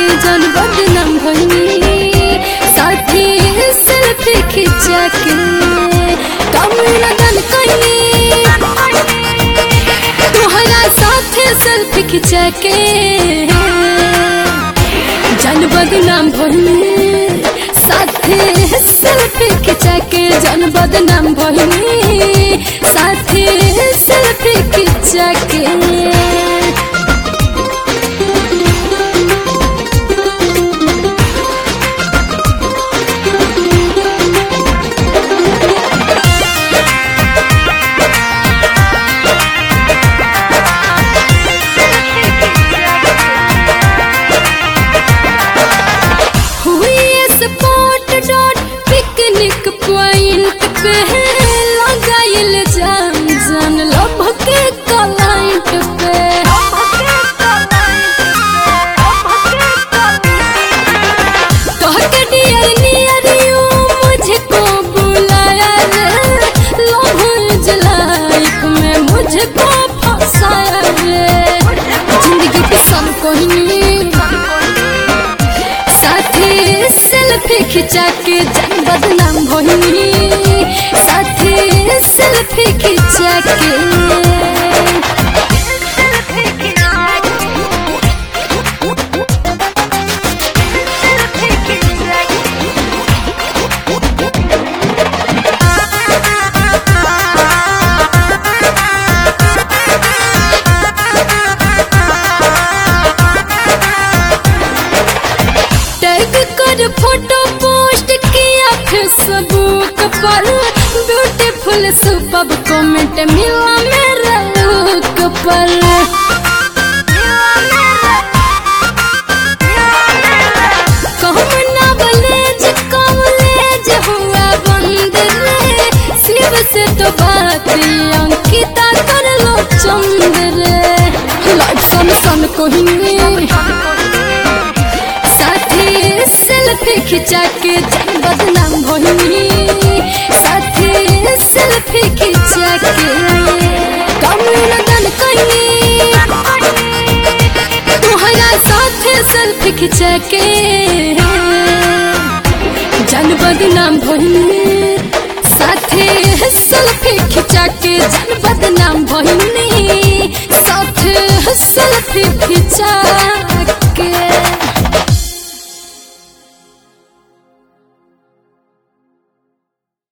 जन बदनाम भइनी साथी सेल्फी खिंचा के कम लगन कइनी तोहरा साथे सेल्फी खिंचा के जन बदनाम भइनी साथे सेल्फी खिंचा के जन बदनाम भइनी साथे सेल्फी खिंचा के हुई स्पॉट डॉट पिकनिक पॉइंट पे लगाइल जान जान लभ के क्लाइंट पे कहके डियर नियर यू मुझको बुलाया रे लव इज लाइफ में मुझको फंसाया रे जिंदगी के सन कोहिनी साथी सेल्फी खिंचा के जन बदनाम भइनी साथी सेल्फी खिंचा के टैग कर फोटो पोस्ट किया फेसबुक पर ब्यूटीफुल सुबह कमेंट मिला मेरा लुक पर कहूँ नॉलेज कॉलेज हुआ बंद रे शिव से तो बात अंकिता कर लो चंद रे लाइफ सन सन कोहिनी साथी सेल्फी खिंचा के जन बदनाम भइनी साथी सेल्फी खिंचा के कम लगन कइनी तोहरा साथे सेल्फी खिंचा के जन बदनाम भइनी साथे सेल्फी खिंचा के जन बदनाम भइनी साथे सेल्फी खिंचा